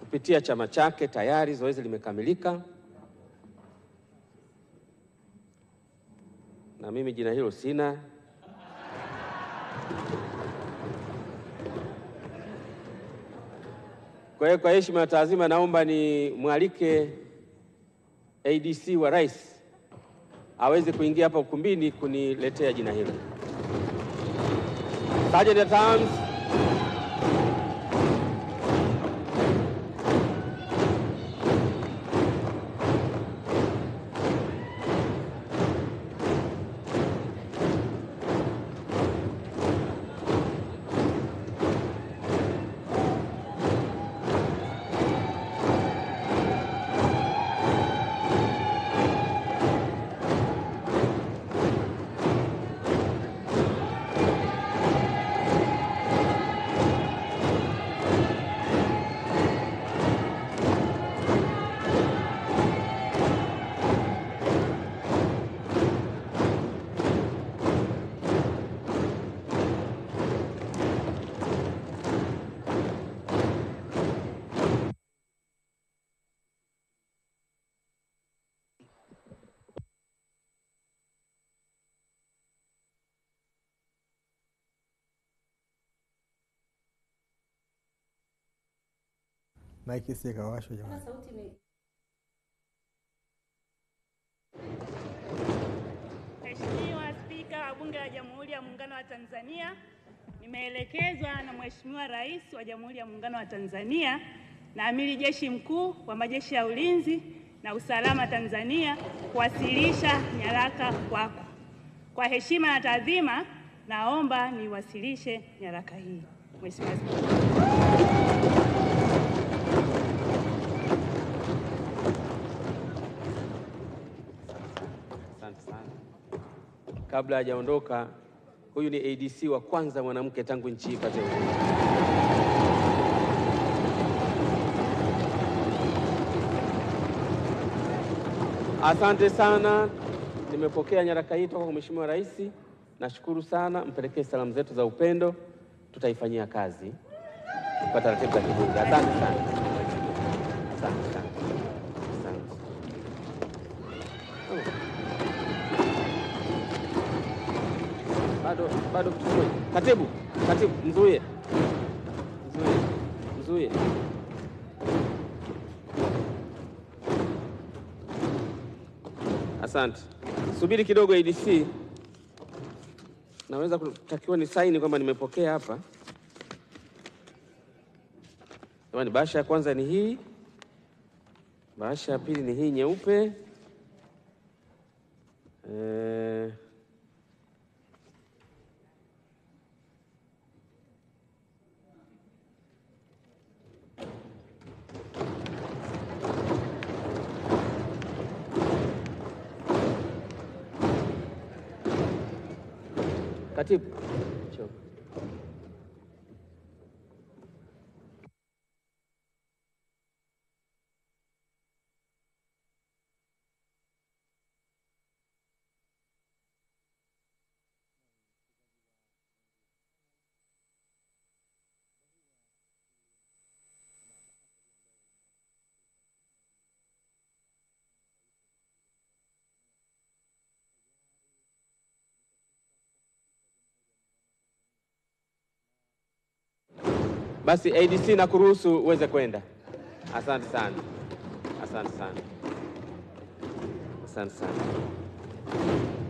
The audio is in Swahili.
kupitia chama chake tayari zoezi limekamilika, na mimi jina hilo sina. Kwa hiyo kwa heshima ya taazima, naomba ni mwalike ADC wa rais aweze kuingia hapa ukumbini kuniletea jina hilo. Sergeant at Arms. Maiki si kawashwa jamani. Mheshimiwa Spika wa Bunge la Jamhuri ya Muungano wa Tanzania, nimeelekezwa na Mheshimiwa Rais wa Jamhuri ya Muungano wa Tanzania na Amiri Jeshi Mkuu wa Majeshi ya Ulinzi na Usalama Tanzania kuwasilisha nyaraka kwako. Kwa heshima na taadhima, naomba niwasilishe nyaraka hii. Mheshimiwa Spika. Asante sana. Kabla hajaondoka, huyu ni ADC wa kwanza mwanamke tangu nchi hii ipate uhuru. Asante sana, nimepokea nyaraka hii toka kwa Mheshimiwa Rais. Nashukuru sana, mpelekee salamu zetu za upendo, tutaifanyia kazi kwa taratibu za kibunge. Asante sana, asante sana, asante. Oh. bado bado kitu kimoja. Katibu, katibu, mzuie, mzuie, mzuie. Asante, subiri kidogo ADC, naweza kutakiwa ni saini kwamba nimepokea hapa. Jamani, bahasha ya kwanza ni hii, bahasha ya pili ni hii nyeupe. Eh, Katibu, njoo. Basi ADC na kuruhusu uweze kwenda. Asante sana, asante sana, asante sana.